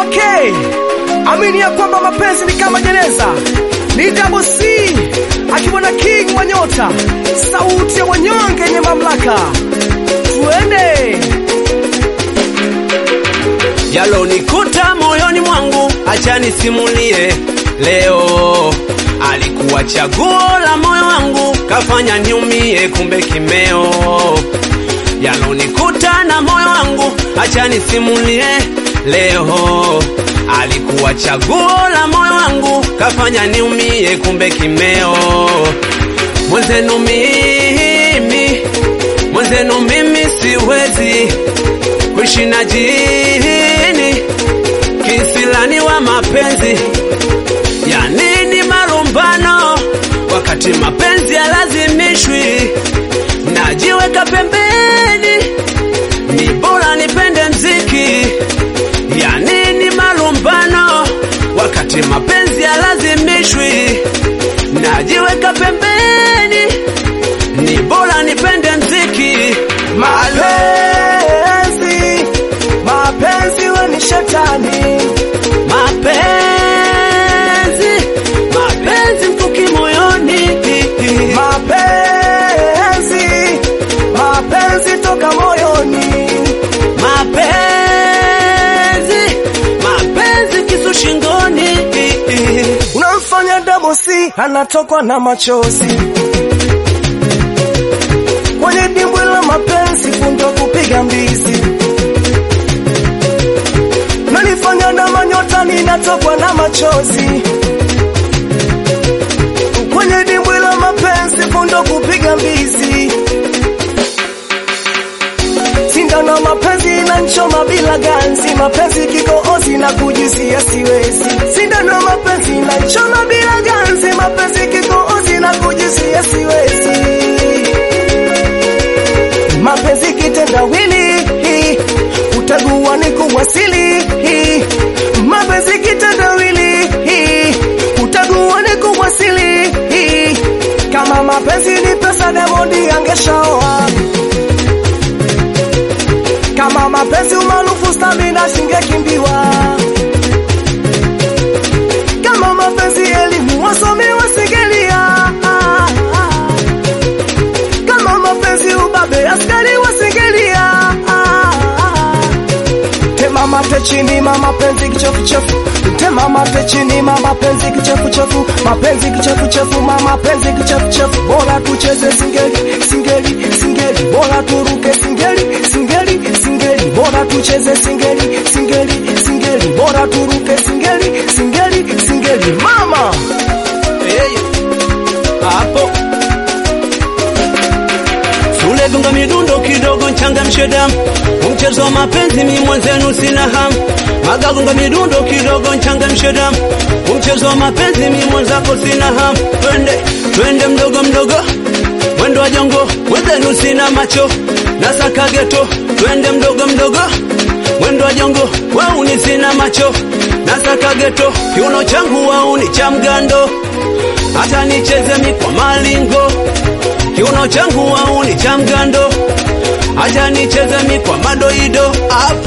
pekee. Amini ya kwamba mapenzi ni kama jeneza. Ni Double C akiwa na King wa Nyota, sauti ya wanyonge yenye mamlaka. Tuende yalonikuta moyoni mwangu, acha nisimulie leo. Alikuwa chaguo la moyo wangu, kafanya niumie, kumbe kimeo. Yalonikuta na moyo wangu, acha nisimulie leo. Alikuwa chaguo la moyo wangu, kafanya niumie, kumbe kimeo. Mwenzenu mimi, mwenzenu mimi siwezi kuishi na jini kisilani wa mapenzi ya nini marumbano wakati mapenzi yalazimishwi najiweka pembeni ni bora nipende mziki ya nini marumbano wakati mapenzi yalazimishwi najiweka pembeni ni bora nipende mziki mapenzi, mapenzi we ni shetani. mapenzi mapenzi mkuki moyoni Mapenzi, mapenzi toka moyoni. mapenzi mapenzi kisu shingoni Unamfanya Double C anatokwa na machozi kwenye dimbwi la mapenzi, fundo kupiga mbizi. Nanifanya na manyota ninatokwa na machozi kwenye dimbwi la mapenzi, fundo kupiga mbizi. Sindano mapenzi inanchoma bila ganzi, mapenzi kikoozi na kujisia siwezi. Sindano mapenzi inanchoma bila ganzi, mapenzi kikoozi na kujisia siwezi. Mapenzi kitendawili, utagua ni kuwasili. Mapenzi kitendawili, utagua ni kuwasili. Kama mapenzi ni pesa, Diamond angeshaoa kama mapenzi umaarufu stamina singekimbiwa. Kama mapenzi elimu wasomi wasingelia. Kama mapenzi ubabe askari wasingelia. Tema mate chini mama penzi kichefuchefu Tema mate chini mama penzi kichefuchefu Mapenzi kichefuchefu mama penzi kichefuchefu Bora tucheze singeli singeli singeli Bora turuke singeli singeli singeli Bora tucheze singeli singeli singeli Bora turuke singeli singeli singeli Mama Hey, hapo Sule gonga midundo kidogo nchangamshe damu mchezo wa mapenzi mi mwenzenu sina hamu magagonga midundo kidogo nchangamshe damu mchezo wa mapenzi mi mwenzako sina hamu twende twende mdogo mdogo mwendo wa jongo mwenzenu sina macho nasaka geto twende mdogo mdogo mwendo wa jongo wauni sina macho nasaka geto kiuno changu wauni cha mgando hata nicheze mi kwa malingo kiuno changu wauni cha mgando hata nicheze mi kwa madoido hapo